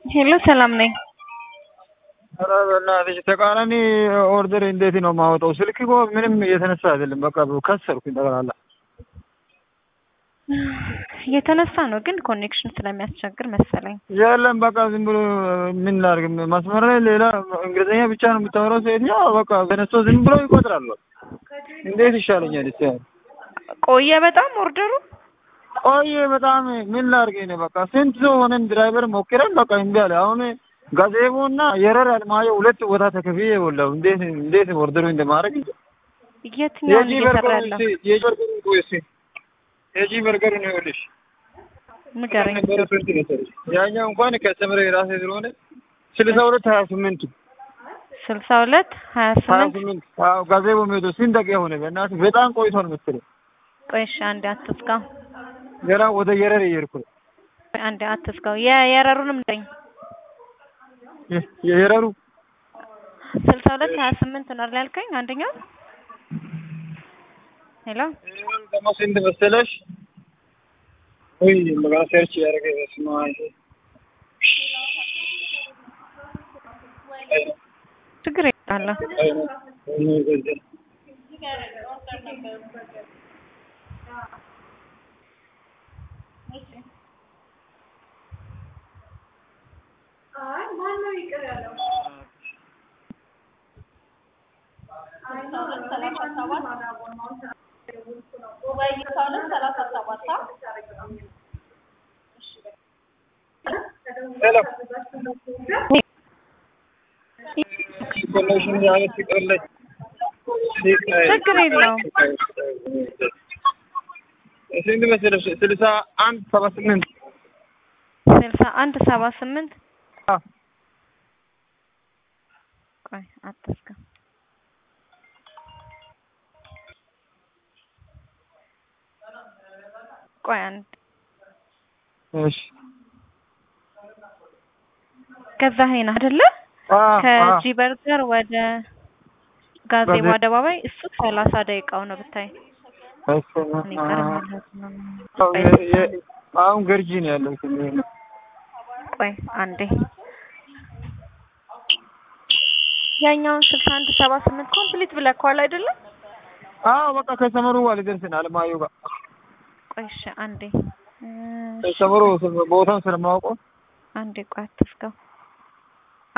ሄሎ ሰላም ነኝ። ኧረ በእናትሽ ተቃራኒ ኦርደር እንዴት ነው የማወጣው? ስልክ እኮ ምንም እየተነሳ አይደለም። በቃ ከሰርኩኝ ጠቅላላ። የተነሳ ነው ግን ኮኔክሽን ስለሚያስቸግር መሰለኝ። የለም በቃ ዝም ብሎ ምን ላድርግ? መስመር ላይ ሌላ እንግሊዝኛ ብቻ ነው የምታወራው ሴትዮ። በቃ ተነስቶ ዝም ብሎ ይቆጥራሉ። እንዴት ይሻለኛል? እስኪ ቆየ በጣም ኦርደሩ ቆየ በጣም ምን ላድርግ እኔ በቃ ስንት ሰው ሆነን ድራይቨር ሞክረን በቃ እምቢ አለ። አሁን ጋዜቦ እና የረር አልማየ ሁለት ቦታ ተከፍዬ ወላሁ እንዴት እንዴት ኦርደሩ እንደማድረግ የትኛውን እየሰራ ያለው የበርገሩን ቆይ እስኪ የጂ በርገሩን ይኸውልሽ ንገረኝ። ነበረ ስንት መሰለሽ? ያኛው እንኳን ከስተመር የራሴ ስለሆነ ስልሳ ሁለት ሀያ ስምንት ስልሳ ሁለት ሀያ ሀያ ስምንት ስምንት አዎ ጋዜቦ የሚሄደው ስንት ደቂቃ ሆነ? በእናትህ በጣም ቆይቷል መሰለኝ። ቆይ እሺ አንዴ አትዝጋው፣ ገና ወደ የረር እየሄድኩ ነው። ቆይ አንዴ አትዝጋው። የየረሩንም ንገረኝ። የ- የየረሩ ስልሳ ሁለት ሀያ ስምንት ነው አይደል ያልከኝ? አንደኛው ሄሎ የየረሩ ደግሞ ስንት መሰለሽ? ወይ መጋና ሰርች ያደረገ በስመ አብ ችግር የለ ሰላም ኮኔክሽን ያለ ሲቀርለኝ ችግር የለውም። ስንት መሰለሽ? ስልሳ አንድ ሰባ ስምንት ስልሳ አንድ ሰባ ስምንት አዎ ቆይ አትዝጋ። ቆይ አንድ እሺ ገዛኸኝ ነህ አይደለ? አ አ ከጂ በርገር ወደ ጋዜቦ ጋዜ- አደባባይ እሱ ሰላሳ ደቂቃው ነው ብታይ። እኔ ቀርማለሁ ነው። ቆይ አሁን ገርጂ ነው ያለው። ቆይ አንዴ ያኛውን ስልሳ አንድ ሰባ ስምንት ኮምፕሊት ብለከዋል አይደለም? አዎ በቃ ከሰመሩ አልደርስን አለማየሁ ጋር ቆይ እሺ አንዴ እ፣ ከሰመሩ ቦታውን ስለማውቀው አንዴ ቆይ አትዝጋው። አ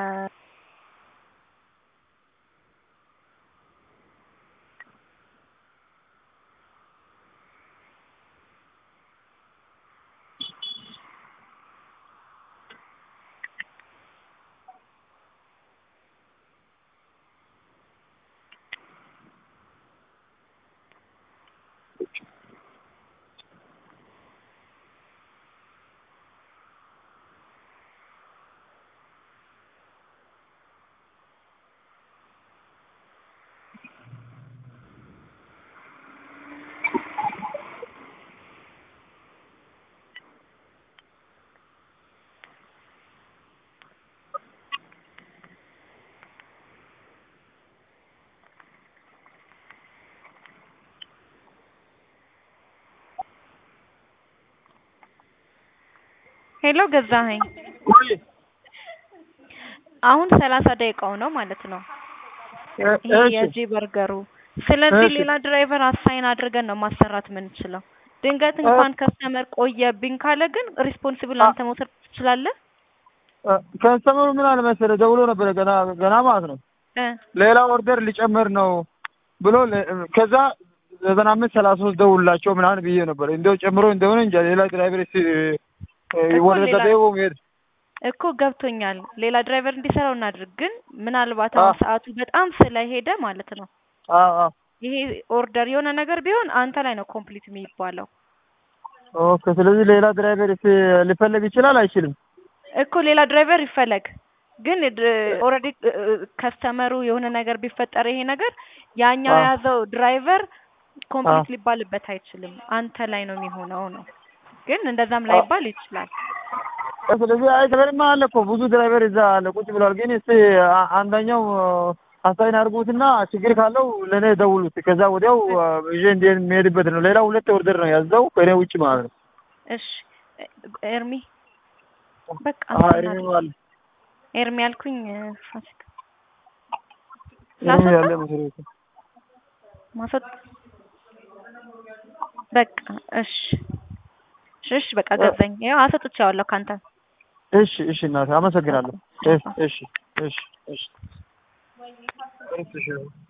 ሄሎ ገዛኸኝ ቆይ አሁን ሰላሳ ደቂቃው ነው ማለት ነው። ይሄ እሺ የጂ በርገሩ። ስለዚህ እሺ። ሌላ ድራይቨር አሳይን አድርገን ነው ማሰራት የምንችለው። ድንገት እንኳን ከስተመር ቆየብኝ ካለ ግን ሪስፖንሲብል አንተ መውሰድ ትችላለህ። ከስተመሩ ምን አለ መሰለህ ደውሎ ነበረ ገና ገና ማለት ነው እ ሌላ ኦርደር ሊጨምር ነው ብሎ ለ- ከዛ ዘጠና አምስት ሰላሳ ሶስት ደውላቸው ምናምን ብዬ ነበር። እንደው ጨምሮ እንደሆነ እንጃ ሌላ ድራይቨር እስኪ እኮ ወደ ሌላ- ገደቦ መሄድ እኮ ገብቶኛል። ሌላ ድራይቨር እንዲሰራው እናድርግ። ግን ምናልባት አሁን አ- ሰዓቱ በጣም ስለሄደ ማለት ነው አዎ አዎ ይሄ ኦርደር የሆነ ነገር ቢሆን አንተ ላይ ነው ኮምፕሊት የሚባለው። ኦኬ። ስለዚህ ሌላ ድራይቨር እስኪ ሊፈለግ ይችላል አይችልም? እኮ ሌላ ድራይቨር ይፈለግ። ግን ኦልሬዲ ከስተመሩ የሆነ ነገር ቢፈጠር ይሄ ነገር ያኛው አ- የያዘው ድራይቨር ኮምፕሊት አ- ሊባልበት አይችልም። አንተ ላይ ነው የሚሆነው ነው። ግን እንደዛም ላይባል ይችላል። ስለዚህ አይ ድራይቨርማ አለ እኮ ብዙ ድራይቨር እዛ አለ ቁጭ ብሏል። ግን እስቲ አ- አንደኛው አሳይን አድርጉትና ችግር ካለው ለእኔ ደውሉት። ከዛ ወዲያው ይዤ እንዲሄድ የሚሄድበት ነው። ሌላ ሁለት ኦርደር ነው ያዘው ከእኔ ውጭ ማለት ነው። እሺ ኤርሚ በቃ አዎ እንትን ኤርሚ አለ። አለ ኤርሚ ያልኩኝ ፋሲካ ኤርሚ ላስወጣ ያለ መሰለኝ ማስወጥ በቃ እሺ እሺ እሺ በቃ ገዛኝ። ያው አሰጥቼዋለሁ ካንተ እሺ እሺ እናቴ አመሰግናለሁ። እሺ እሺ እሺ እሺ እሺ